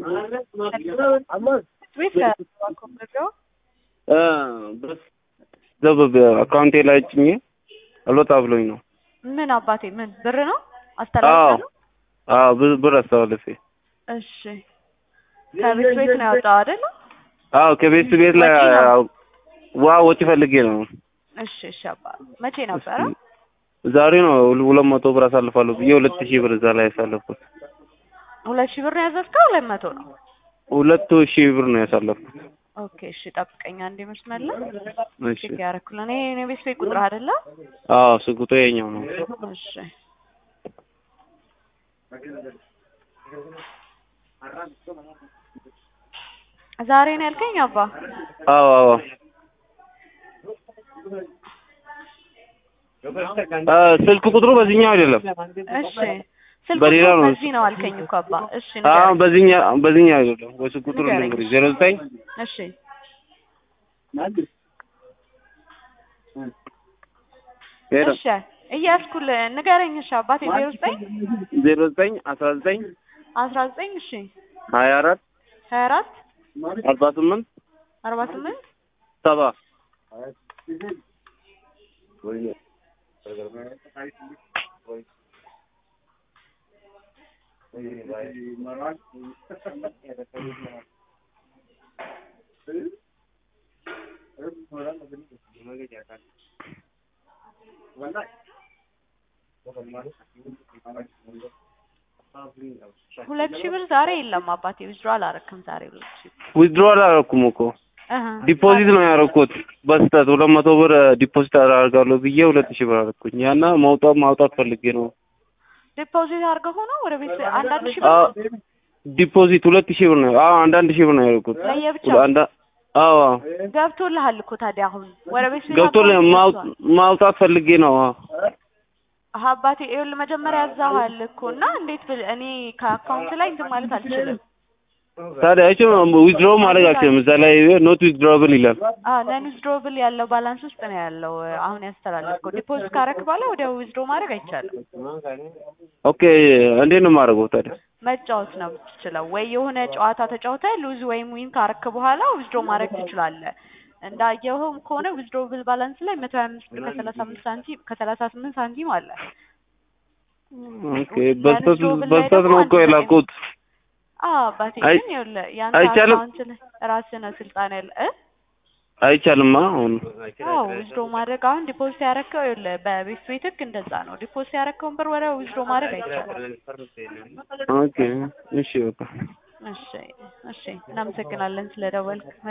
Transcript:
ዘበብ አካውንቴ ላይ ጭኜ አልወጣ ብሎኝ ነው። ምን አባቴ ምን ብር ነው አስተላልፋለሁ? አዎ ብር ብር አስተላልፌ። እሺ ከቤት ቤት ነው ያወጣው አይደል? አዎ ከቤት ቤት ላይ ወጪ ነው? አዎ፣ ዋ ወጪ ፈልጌ ነው። እሺ እሺ አባ መቼ ነበረ? ዛሬ ነው ሁለት መቶ ብር አሳልፋለሁ ብዬ ሁለት ሺህ ብር እዛ ላይ ያሳለፍኩት። ሁለት ሺህ ብር ነው ያዘዝከው? ሁለት መቶ ነው። ሁለት ሺህ ብር ነው ያሳለፍኩት። ኦኬ እሺ ጠብቀኝ አንዴ መስመር ላይ እሺ ቼክ ያደረኩልህ እኔ እኔ ቤት ቤት ቁጥር አይደለ? አዎ ስጉቶ የኛው ነው። እሺ ዛሬ ነው ያልከኝ አባ? አዎ አዎ አ ስልክ ቁጥሩ በዚህኛው አይደለም። እሺ ስልክ በሌላ ቁጥሩ ነው። በዚህ ነው አልከኝ እኮ አባ። እሺ አዎ ንገረኝ። በዚህኛው በዚህኛው አይደለም። ወይ ስልክ ቁጥሩ ንገረኝ። ልንገርሽ ዜሮ ዘጠኝ እሺ ሄሎ እሺ እያዝኩልህ ንገረኝ። እሺ አባቴ ዜሮ ዘጠኝ ዜሮ ዘጠኝ አስራ ዘጠኝ አስራ ዘጠኝ እሺ ሀያ አራት ሀያ አራት አርባ ስምንት አርባ ስምንት ሰባ ሁለት ሺህ ብር ዛሬ የለም አባቴ ዊዝድሮ አላረክም ዛሬ ሁለት ሺህ ብር ዊዝድሮ አላደረኩም እኮ እህ ዲፖዚት ነው ያደረኩት። በስተት ሁለት መቶ ብር ዲፖዚት አደርጋለሁ ብዬ ሁለት ሺህ ብር አደረኩኝ። ያና ማውጣት ማውጣት ፈልጌ ነው። ዲፖዚት አድርገህ ሆኖ ወደ ቤት አንዳንድ ሺህ ብር አዎ ነው? ዲፖዚት ሁለት ሺህ ብር ነው። አዎ አንዳንድ ሺህ ብር ነው ያደረኩት። ለየብቻው አንዳ አዎ አዎ ገብቶልሃል እኮ ታዲያ አሁን ወደ ቤት ቤት ገብቶ አካውንት ማው- ገብቷል። ማውጣት ፈልጌ ነው። አዎ አሀ አባቴ ይኸውልህ መጀመሪያ ያዛሃል እኮ እና እንዴት ብል እኔ ከአካውንት ላይ እንትን ማለት አልችልም። ታዲያ እቺ ዊዝድሮ ማድረግ አልችልም። እዛ ላይ ኖት ዊዝድሮብል ይላል። አዎ ነን ዊዝድሮብል ያለው ባላንስ ውስጥ ነው ያለው አሁን ያስተላለፍከው። ዲፖዚት ካረክ በኋላ ወዲያው ዊዝድሮ ማድረግ አይቻልም። ኦኬ እንዴት ነው የማደርገው ታዲያ? መጫወት ነው የምትችለው። ወይ የሆነ ጨዋታ ተጫውተህ ሉዝ ወይም ዊን ካረክ በኋላ ዊዝድሮ ማድረግ ትችላለህ። እንዳየኸውም ከሆነ ዊዝድሮብል ባላንስ ላይ መቶ ሀያ አምስት ብር ከሰላሳ አምስት ሳንቲም ከሰላሳ ስምንት ሳንቲም አለ። ኦኬ በስተት በስተት ነው እኮ የላኩት። አዎ አባቴ አይ- ግን ይኸውልህ ያንተ አይቻልም? አካውንት ላይ ራስህ ነው ስልጣን ያለ እ አይቻልም አሁን አዎ ዊዝድሮ ማድረግ አሁን ዲፖዚት ያረከው ይኸውልህ በቤት ቤት ህግ እንደዛ ነው። ዲፖዚት ያረከውን ብር ወደ ዊዝድሮ ማድረግ አይቻልም። ኦኬ እሺ በቃ እሺ እሺ እናመሰግናለን ስለደወልክ።